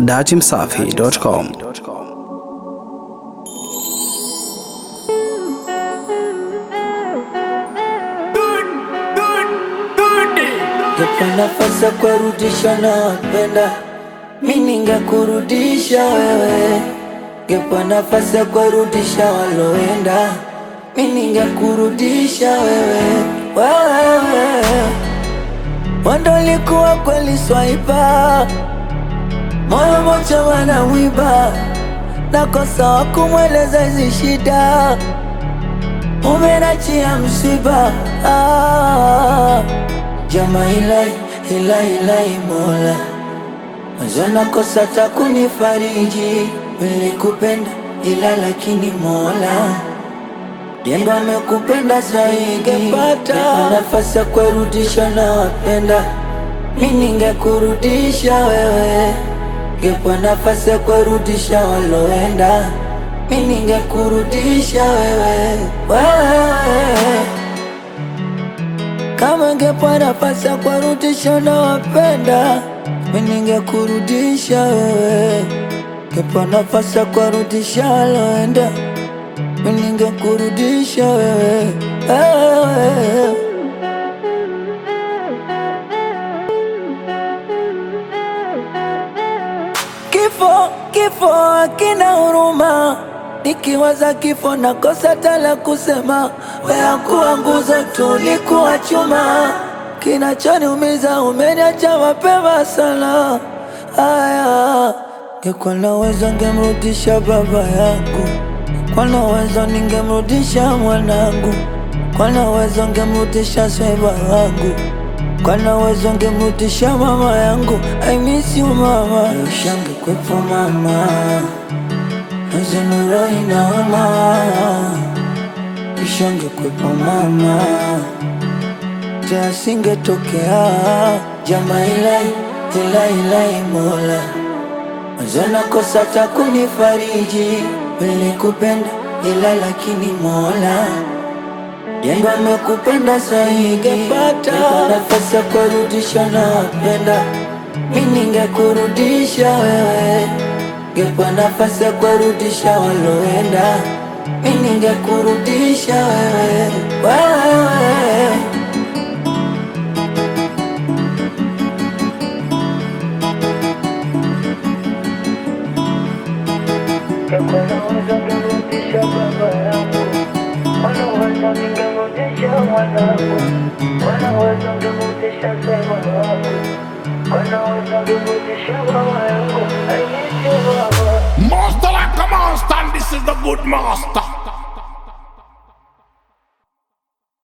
datimsafi.com. Nipa nafasi ya kurudisha na wapenda mi ningekurudisha wewe, ngepa nafasi ya kurudisha waloenda mi ningekurudisha wewe, wewe wando likuwa kweli swaipa moyo mocha wana wiba nakosa wa kumweleza hizi shida umenachia msiba ah. Jama ilai ilai ilai mola Mazona kosa ta kunifariji Nilikupenda ila lakini mola Jengo amekupenda zaidi Nipa nafasi ya kurudisha na wapenda Mi ningekurudisha wewe Ngepa nafasi ya kurudisha waloenda Mi ningekurudisha wewe Wewe kama ngepa nafasi ya kurudisha na wapenda mi ningekurudisha wewe, ngepa nafasi ya kurudisha waloenda mi ningekurudisha wewe, wewe. Kifo, kifo hakina huruma, nikiwaza kifo nakosa tala kusema. Wewe kuwa nguzo tu, ulikuwa chuma, kinachoniumiza umeniacha mapema sana. Aya, ngekuwa na uwezo ngemrudisha baba yangu, kwa na uwezo ningemrudisha mwanangu, kwa na uwezo ngemrudisha sweba wangu kwa na uwezo ngemrudisha mama yangu. I miss you mama, ushange kwepo mama, nazenuro inaoma, ushange kwepo mama, teasingetokea jama ilai ilai ilai mola Mazona kosa ta kunifariji, nilikupenda ila lakini mola Jengo amekupenda zaidi, Nipa nafasi ya kurudisha na wapenda mi ningekurudisha wewe, ngepa nafasi ya kurudisha waloenda mi ningekurudisha wewe, wewe. Wanaweza ngemrudisha baba yangu, wanaweza ningemrudisha mwanangu, wanaweza ngemrudisha sema wangu, wanaweza ngemrudisha mama yangu, I miss you mama. Master like a monster, and this is the good master.